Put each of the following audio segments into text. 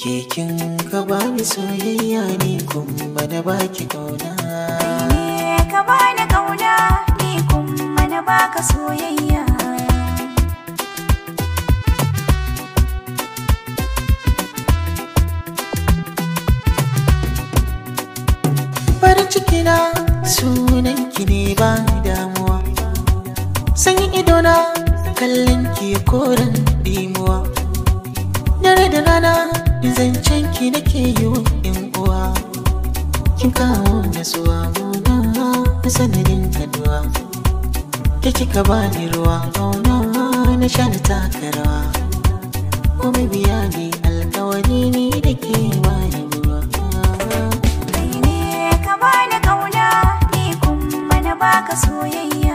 Kekin ka bani soyayya ne kuma na baki kauna ne ka bani kauna ni kuma na baka soyayya farin ciki na sunan ki ne ba damuwa sanyin idona kallon ki koren dimuwa dare da rana zancen ki nake yi wa yan uwa kin kawo nasuwa muna na sanadin kaduwa ke kika bani ruwa kauna na sha na taka rawa kuma biya ne alkawari ne da ke bani ruwa kai ne ka bani kauna ni kuma na baka soyayya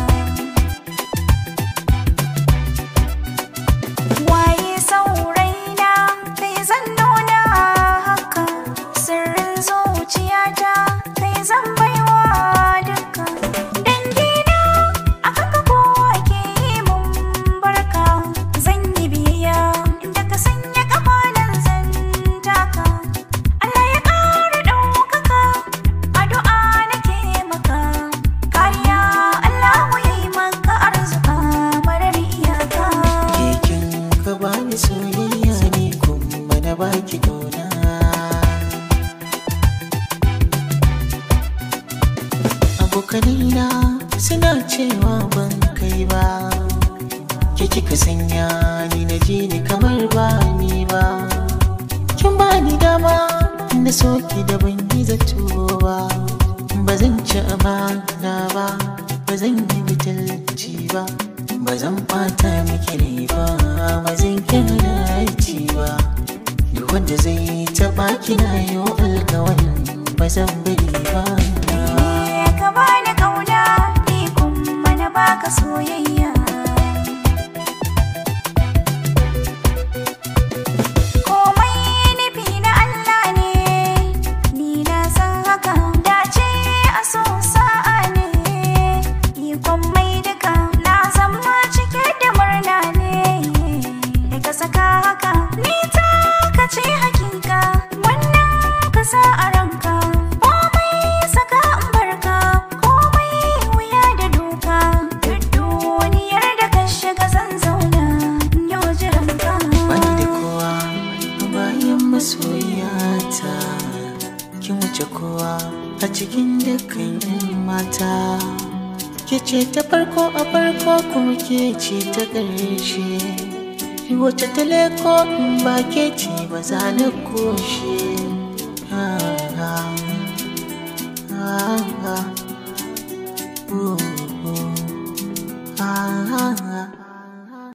waye sauraina kai zan nuna haka sirrin zuciyata kai zan baiwa duka dangina a haka kowa ke yi mun barka zan yi biyayya inda ka sanya kamalan zan taka Allah ya ƙara ɗaukaka addu'a nake maka kariya Allah ya yi maka arzuka marar iyaka Kekin ka bani soyayya ne kuma na baki kauna Abokanina suna cewa ban kai ba Ke kika sanya ni na ji ni kamar ba ni ba Kin bani dama na soki da ban yi zato ba Ba zan ci amana ba Ba zan yi butulci ba Ba zan ɓata miki rai ba Ba zan kira ci ba Duk wanda zai taɓa kina yau alkawarin Ba zan bari ba ne ka bani kauna ni kuma na baka soyayya komai nufi na Allah ne ni na san haka dace a so sa'a ne ikon mai duka na zama cike da murna ne da ka saka haka ni ta ka ce hakika wannan ka sa a ranka komai saka in barka komai wuya da doka duk duniyar da ka shiga zan zauna in yau jiranka Bani da kowa a bayan masoyata Kin wuce kowa a cikin dukkan yan mata Ke ce ta farko a farko kuma ke ce ta ƙarshe Wace ta leko in ba ke ce ba za na koshe Ah, ah.